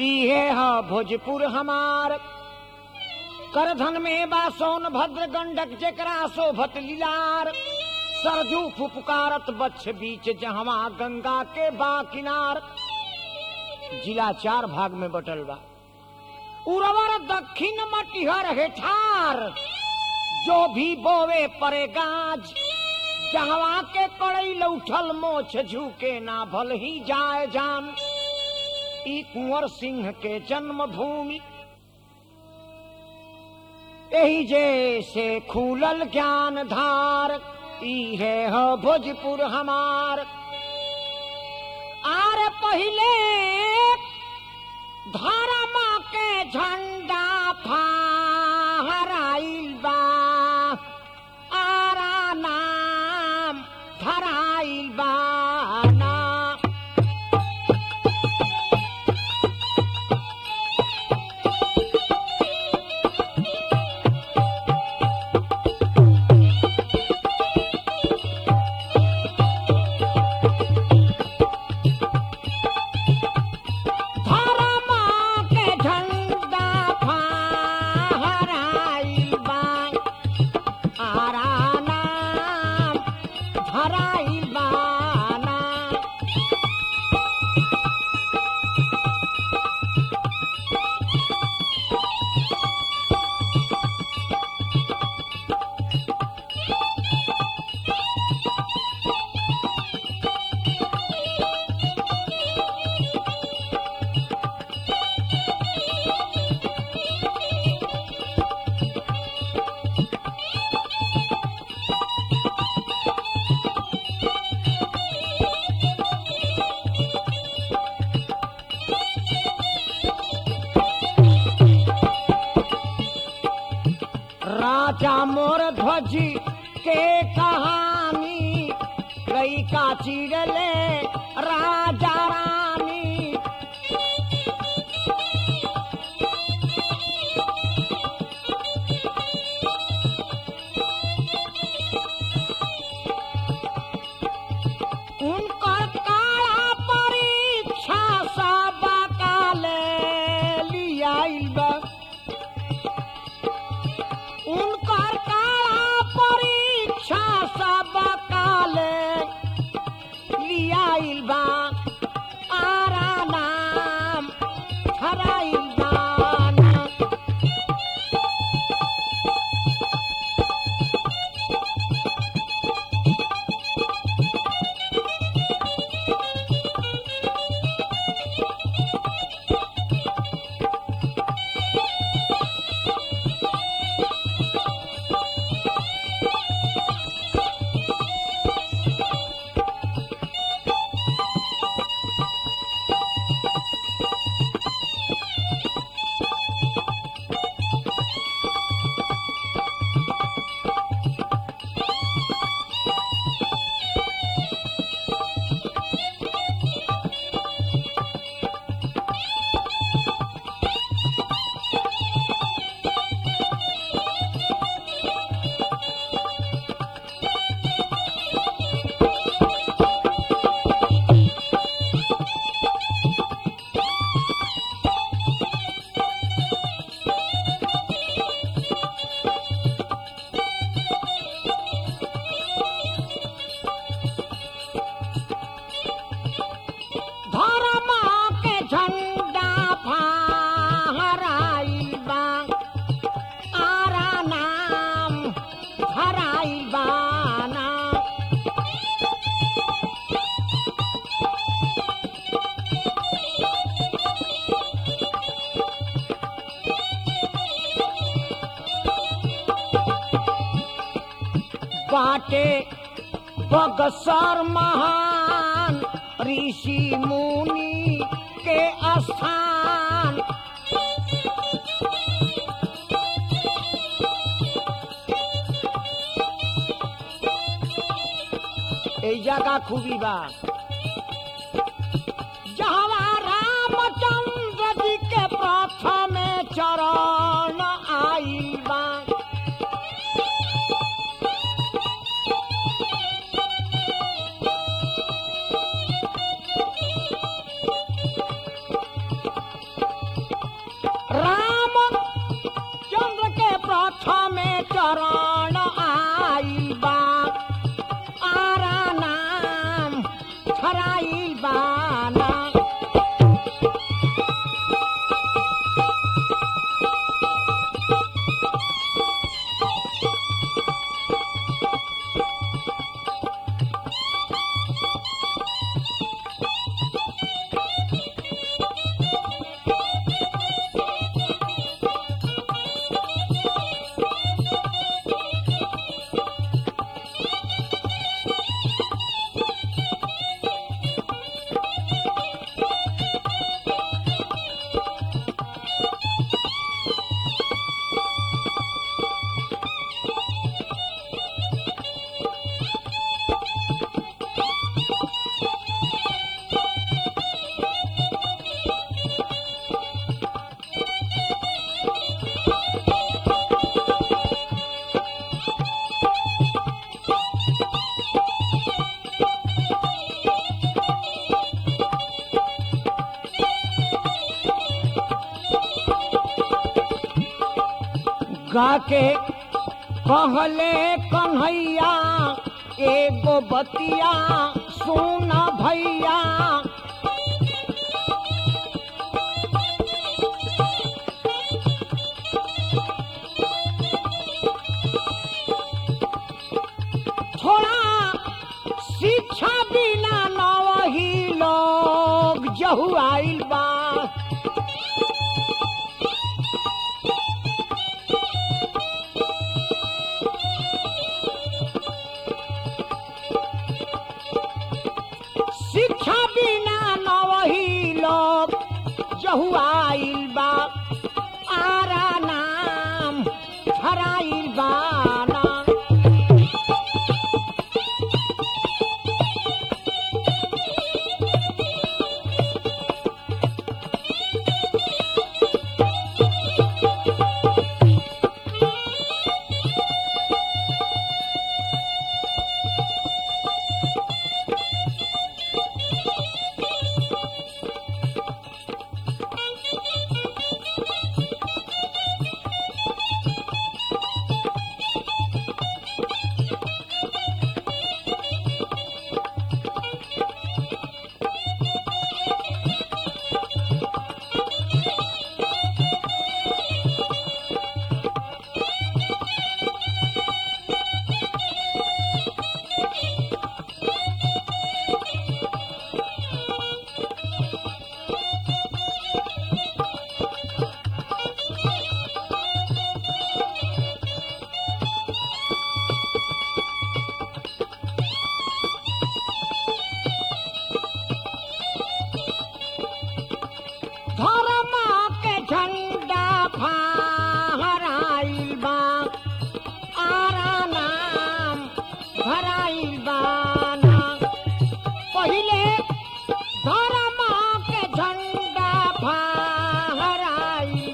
इहे ह भोजपुर हमार करधन में बा सोन भद्र गंडक जेकरा शोभत लीलार सरजू फुफकारत बच्छ बीच जहवा गंगा के बा किनार जिला चार भाग में बटल बा उर्वर दक्षिण मटिहर हेठार जो भी बोवे परे गाज जहवा के कड़ई लौठल मोछ झुके ना भल ही जाए जान ई कुंवर सिंह के जन्म भूमि यही जैसे खूलल ज्ञान धार इहे ह भोजपुर हमार आर पहिले धर्म के झंडा फहराइल बा आरा नाम धराइल बा ना धर्म के झंडा फहराइल बा आरा नाम धराइल बा ना राजा मोर ध्वज के कहानी कई का चिड़ले राजा रानी उनकर काला परीक्षा सब काले लियाइल बा उनकर काला परीक्षा सब काले लियाइल बा आरा नाम धराइल बा ना। धर्म के झंडा फहराइल बा आरा नाम धराइल बा ना। बाटे बगसर महान ऋषि मुनि के स्थान ए जगह खूबी बा जहवा रामचंद्र जी के प्रथम चरण आइल बा फराइल बाना गाके कहले कन्हैया एगो बतिया सुन भैया थोड़ा शिक्षा बिना न वही लोग जहु आइल बा शिक्षा बिना न वही लोग जहु आइल बा आरा नाम हराइल बाना धर्म के झंडा फहराइल बा आरा नाम भराइल बाना पहिले धर्म के झंडा फहराइल